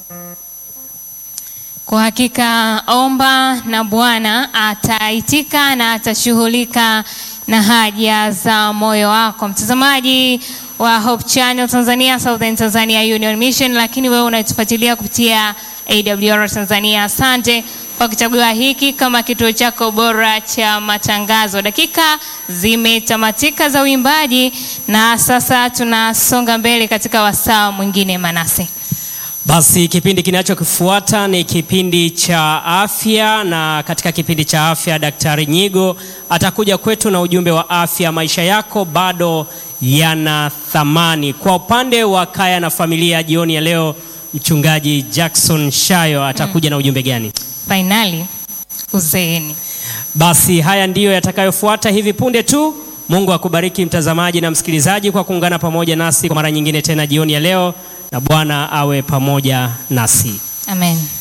Kwa hakika omba na Bwana ataitika na atashughulika na haja za moyo wako. Mtazamaji wa Hope Channel Tanzania, Southern Tanzania Union Mission, lakini wewe unatufuatilia kupitia AWR Tanzania, asante kwa kuchagua hiki kama kituo chako bora cha matangazo. Dakika zimetamatika za uimbaji na sasa tunasonga mbele katika wasaa mwingine, Manase. Basi kipindi kinachokifuata ni kipindi cha afya, na katika kipindi cha afya Daktari Nyigo atakuja kwetu na ujumbe wa afya. Maisha yako bado yana thamani. Kwa upande wa kaya na familia, jioni ya leo Mchungaji Jackson Shayo atakuja na ujumbe gani? Fainali uzeeni. Basi haya ndiyo yatakayofuata hivi punde tu. Mungu akubariki mtazamaji na msikilizaji kwa kuungana pamoja nasi kwa mara nyingine tena jioni ya leo, na Bwana awe pamoja nasi. Amen.